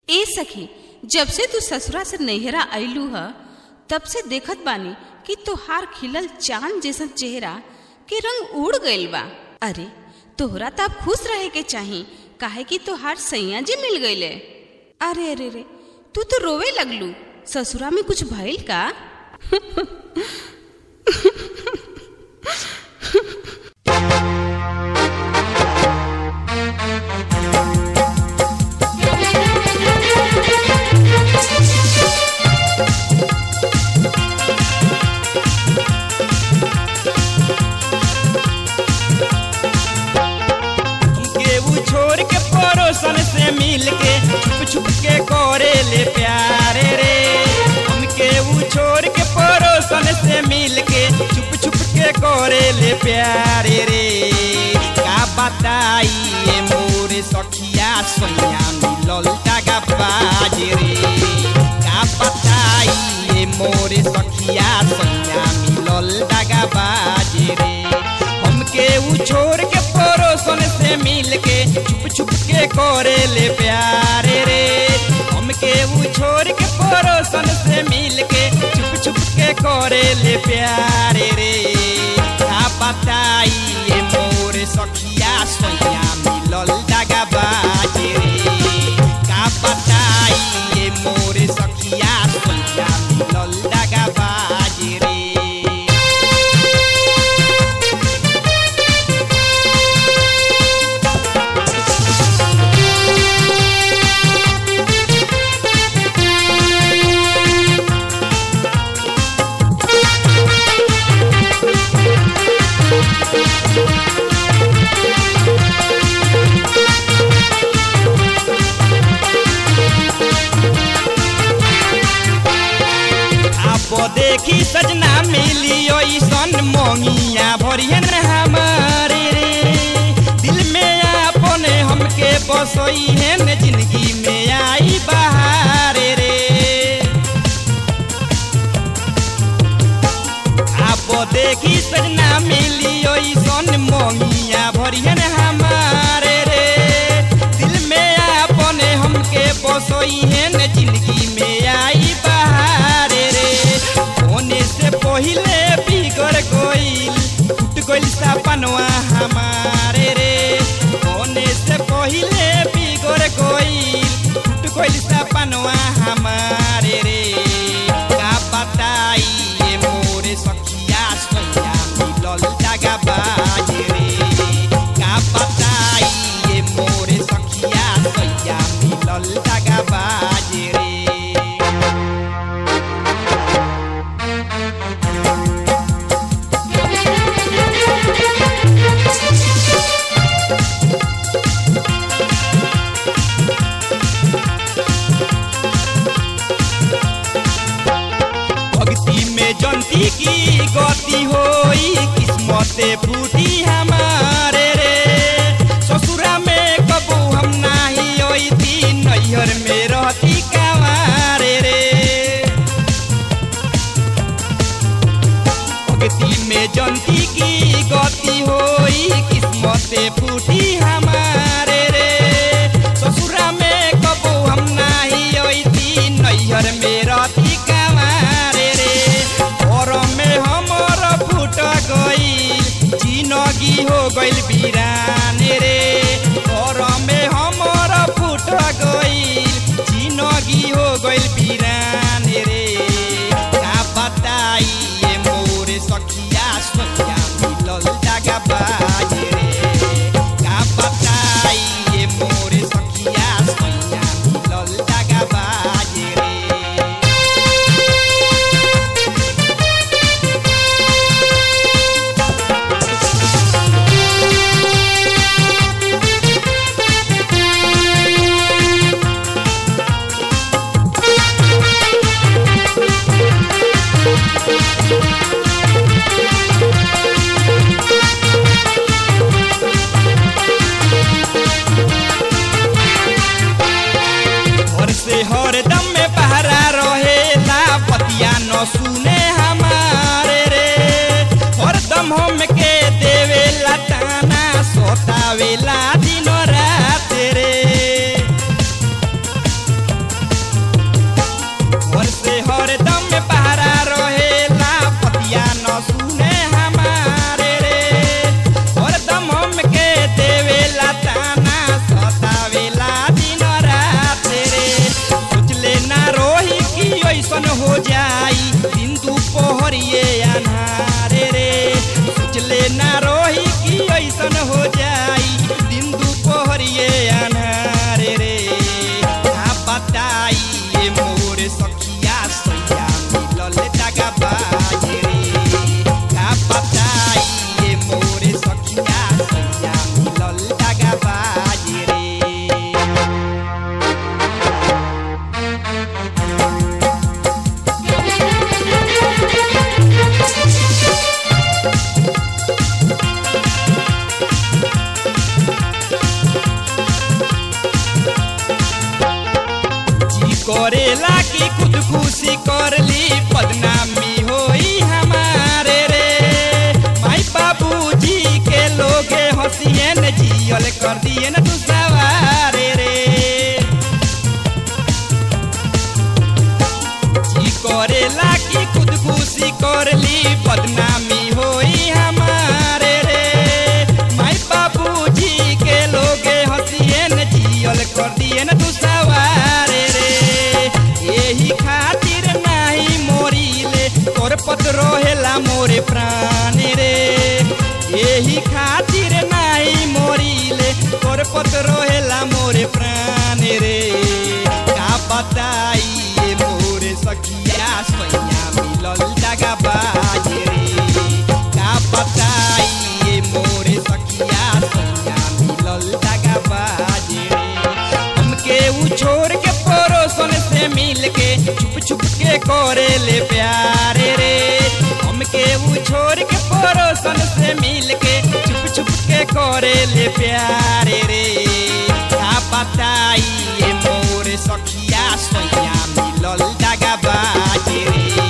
ए सखी जब से तू ससुरा से नैहरा अइलू ह तब से देखत बानी कि तोहार खिलल चांद जैसन चेहरा के रंग उड़ गइल बा अरे तोहरा त अब खुश रहे के चाही काहे कि तोहार सैया जी मिल गइले अरे अरे रे तू तो रोवे लगलू ससुरा में कुछ भइल का केहू छोड़ के पड़ोसन से मिल के छुप छुप के करे ले प्यारे रे हम केहू छोड़ के पड़ोसन से मिल के छुप छुप के करे ले प्यारे रे का बताई ये मोर सखिया सोया मिलल टागा बाज रे का बताई ये मोर सखिया सोया मिलल टागा बाज रे हमके उ छोड़ के पड़ोसन से मिल के छुप छुप के करे ले प्यारे रे हमके उ छोड़ के पड़ोसन से मिल के छुप छुप के करे ले प्यारे रे का बताई ये मोर सखिया सोया मिलल दागा बाजे रे का बताई ये मोर सखिया सोया मिलल दागा बाजे रे अब देखी सजना मिली ऐसन मोंगिया भरियन हमारे रे दिल में अपने हमके बसई है न जिंदगी में आई बहारे रे अब देखी सजना मिली ऐसन मोंगिया भरियन हमारे रे दिल में अपने हमके बसई है न जिंदगी में आई बहारे रे होने से पहिले बिगड़ गइल टूट गइल सपनवा हमारे रे होने से पहिले बिगड़ गइल टूट गइल सपनवा हमारे रे का बताई ये मोरे सखिया सोया मिलल जागा बाजे रे का बताई ये मोरे सखिया सोया मिलल जागा बाजे रे भक्ति में जंती की गति होई किस्मत फूटी हमारे रे ससुरा में कबू हम नाही होई थी नैहर में रहती कवारे रे भक्ति में जंती की गति होई किस्मत फूटी हमारे रे ससुरा में कबू हम नाही होई थी नैहर में रहती कवारे रे और में हमर फूट गइल जिनगी हो गइल बीरान रे और में हमर फूट गइल जिनगी हो गइल बीरान रे का बताई ये मोर सखिया सोया मिलल जागा बाजे रे का बताई ये मोर सखिया सोया मिलल जागा बाजे रे घर से हर दम में पहरा रहेला पतिया न सुने हमारे रे हर दम हम के देवेला ताना सोतावेला दिन रात रे जाई दिन दुपहरिए अन्हारे रे सोचले ना रही कि ऐसन हो जाई दिन दुपहरिए अन्हारे रे का बताई ये मोर सखिया सैया मिलल दागा बाजे रे का बताई ये मोर सखिया सैया मिलल दागा बाजे रे जी करेला की खुद खुशी कर ली बदनामी होई हमारे रे माई बाबूजी के लोगे हंसिए न जियल कर दिए न तू सवारे रे जी करेला की खुद खुशी कर ली बदनामी होई हमारे रे माई बाबूजी के लोगे हंसिए न जियल कर दिए न तू सवारे रे यही खातिर नाही मोरीले तोर पत रहेला मोरे प्राण रे यही खातिर नाही मोरीले तोर पत रहेला मोरे प्राण रे का बताई ये मोरे सखिया सैया मिलल दागा बाजे रे का बताई ये मोरे सखिया सैया मिलल दागा बाजे रे हमके उ छोड़ के पड़ोसन से मिल के छुप छुप के करे ले प्यारे रे हमके उ छोड़ के पड़ोसन से मिल के छुप छुप के करे ले प्यारे रे का बताई ये मोर सखिया सैया मिलल दागा बाजे रे